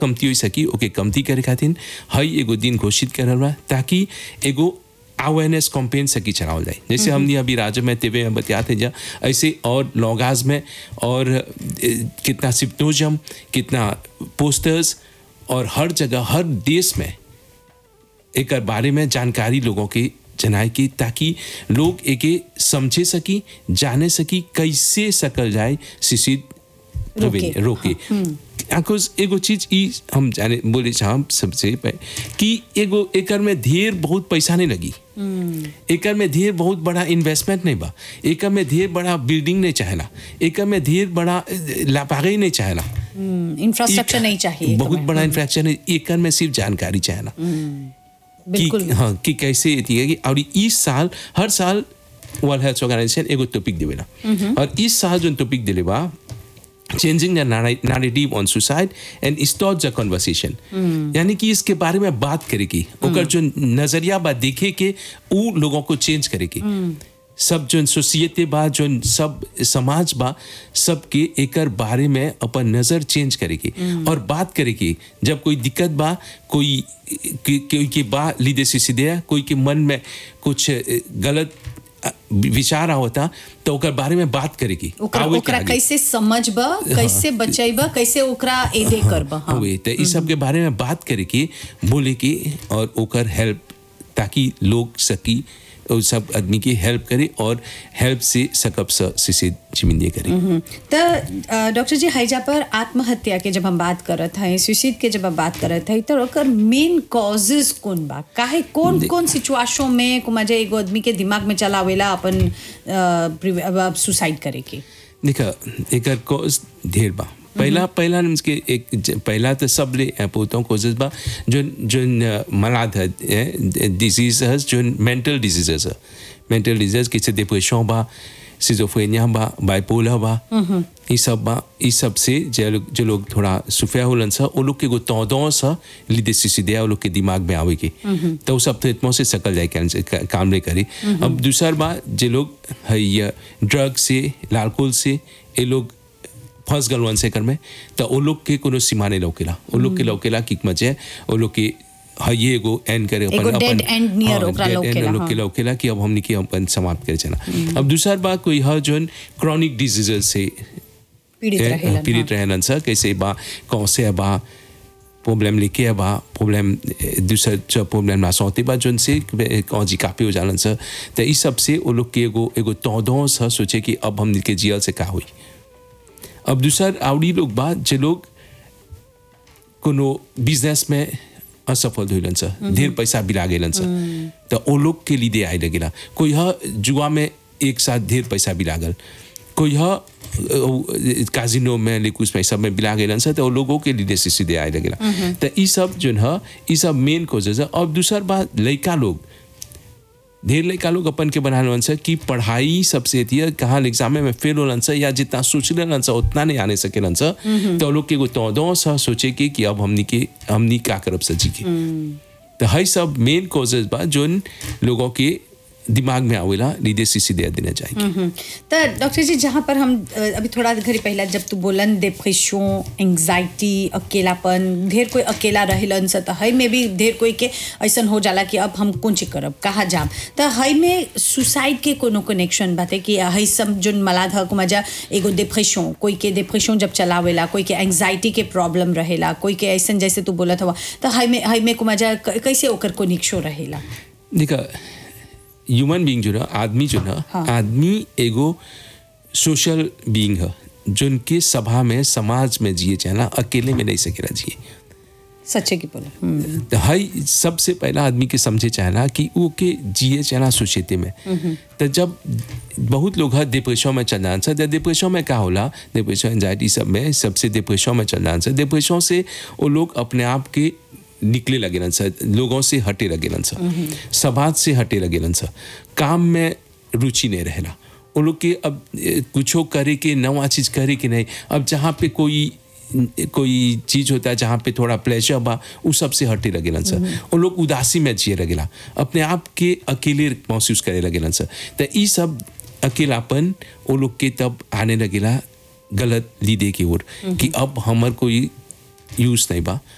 कमती हो सकी ओके कमती करे खातिर हई एगो दिन घोषित करल बा ताकि एगो अवेयरनेस कैंपेन सकी चलावल जाए जैसे हमने अभी राज्य में तेवे में बतियाते जा ऐसे और लॉगाज में और ए, कितना सिप्टोजम कितना पोस्टर्स और हर जगह हर देश में एक बारे में जानकारी लोगों के जनाए की ताकि लोग एके समझे सकी जाने सकी कैसे सकल जाए शिशिर रोके, रोके बिकॉज एगो चीज ई हम जाने बोले हम सबसे पहले कि एगो एकर में ढेर बहुत पैसा नहीं लगी एकर में ढेर बहुत बड़ा इन्वेस्टमेंट नहीं बा एकर में ढेर बड़ा बिल्डिंग नहीं चाहेला एकर में ढेर बड़ा लापागे नहीं चाहेला इंफ्रास्ट्रक्चर नहीं चाहिए बहुत तुम्हें। बड़ा इंफ्रास्ट्रक्चर है एकर में सिर्फ जानकारी चाहेला बिल्कुल कि हाँ कि कैसे ये है कि और इस साल हर साल वर्ल्ड हेल्थ ऑर्गेनाइजेशन एगो टॉपिक देवेला और इस साल जो टॉपिक दिले बा changing the narrative on suicide and stop the conversation यानी कि इसके बारे में बात करेगी ओकर जो नजरिया बा देखे के उ लोगों को चेंज करेगी सब जो सोसाइटी बा जो सब समाज बा सबके एकर बारे में अपन नजर चेंज करेगी और बात करेगी जब कोई दिक्कत बा कोई कि- कोई के बा लीदे से सीधे कोई के मन में कुछ ए, गलत अ, विचार होता तो ओकर बारे में बात करेगी ओकरा आवे के ओकरा आगे। कैसे समझब कैसे बचैब कैसे ओकरा एदे करब हाँ हुए तो इस सब के बारे में बात करे की बोले की और ओकर हेल्प ताकि लोग सकी और सब आदमी की हेल्प करे और हेल्प से सकब स से जिमिंदे करे तो अ, डॉक्टर जी हैजा पर आत्महत्या के जब हम बात करत हैं सुसाइड के जब हम बात करत हैं तो ओकर मेन कॉजेज कौन बा काहे कौन कौन सिचुएशन में को मजे एगो आदमी के दिमाग में चलावेला अपन सुसाइड करे के देखा एकर कॉज ढेर बा पहला पहला के एक ज- पहला तो सब ले पोतों कोजेस बा जो जो मलाद है डिजीज है जो मेंटल डिजीजेस है मेंटल डिजीज किसी डिप्रेशन बा सिजोफ्रेनिया बा बाइपोलर बा ये सब बा ये सब से जो लोग जो लोग थोड़ा सुफिया होलन सा वो लोग के गो तौदों सा लिदे सीधे वो लोग के दिमाग में आवे के तो वो सब तो इतना से सकल जाए कैंसर का- काम नहीं करी अब दूसरा बात जो लोग है ये ड्रग से लालकोल से ये लोग फंस गल वन सेकर में तो वो लोग के कोनो सीमा नहीं लौकेला वो लोग के लौकेला कि मजे वो लोग के हाँ ये एगो एंड करे एगो dead end near ओकरा dead end लौकेला, लोग के हाँ। लौकेला कि अब हमने की अपन समाप्त करे चला अब दूसरा बात कोई है जो क्रॉनिक डिजीजेस से पीड़ित ए, रहेलन पीड़ित रहेलन सर कैसे बा कौन से बा प्रॉब्लम लेके बा प्रॉब्लम दूसरा जो प्रॉब्लम ना सौते बा जोन से कौन जी काफी हो जालन सर तो इस सब से वो लोग के एगो एगो तौदों सा सोचे कि अब हमने के जियल से का हुई अब दूसरा आवड़ी लोग बा जे लोग कोनो बिजनेस में असफल होइलन सर ढेर पैसा बिला गेलन सर तो ओ लोग के लिए आए लगेला कोई ह जुआ में एक साथ ढेर पैसा बिला गल कोई ह काजिनो में लिकुस में सब में बिला गेलन सर तो ओ लोगों के लिए से सीधे आए लगेला तो ई सब जो है ई सब मेन कोजेज है और दूसरा बात लड़का लोग ढेर लड़का लोग अपन के बना लन सर कि पढ़ाई सबसे थी कहाँ एग्जाम में फेल होलन सर या जितना सोच लेलन सर उतना नहीं आने सकेलन सर तो वो लोग के एगो तौदों सा सोचे के कि अब हमनी के हमनी का करब सर जी के तो हई सब मेन कॉजेज बा जोन लोगों के दिमाग में आवेला लीदे सी सीधे देना चाहिए तो डॉक्टर जी जहाँ पर हम अ, अभी थोड़ा घड़ी पहला जब तू बोलन डिप्रेशन एंग्जाइटी अकेलापन ढेर कोई अकेला रहेलन स तो हई में भी ढेर कोई के ऐसन हो जाला कि अब हम कौन चीज करब कहाँ जाम तो हई में सुसाइड के कोनो कनेक्शन बाते कि हई सब जोन मलाद हक मजा एगो डिप्रेशन कोई के डिप्रेशन जब चलावेला कोई के एंग्जाइटी के प्रॉब्लम रहेला कोई के ऐसन जैसे तू बोलत हवा तो हई में हई में को मजा क- कैसे ओकर कनेक्शन रहेला देखा ह्यूमन बीइंग जो ना आदमी जो ना हाँ। आदमी एगो सोशल बीइंग है जोन के सभा में समाज में जिए चाहना अकेले में नहीं सकेला जिए सच्चे की बोला हम्म, तो हई सबसे पहला आदमी के समझे चाहना कि वो के जिए चाहना सोसाइटी में तो जब बहुत लोग है डिप्रेशन में चल जान सर डिप्रेशन में क्या होला डिप्रेशन एंजाइटी सब में सबसे डिप्रेशन में चल जान सर डिप्रेशन से वो लोग अपने आप के निकले लगेलन सर लोगों से हटे लगेलन सर समाज से हटे लगेलन सर काम में रुचि नहीं रहेला वो लोग के अब ए, कुछो करे के नवा चीज करे के नहीं अब जहाँ पे कोई कोई चीज होता है जहाँ पे थोड़ा प्लेजर बा उ सबसे हटे लगेलन सर वो लोग उदासी में जिए लगेला अपने आप के अकेले महसूस करे लगेलन सर तो ई सब अकेलापन वो लोग के तब आने लगेला गलत लीदे की ओर कि अब हमर कोई यूज नहीं बा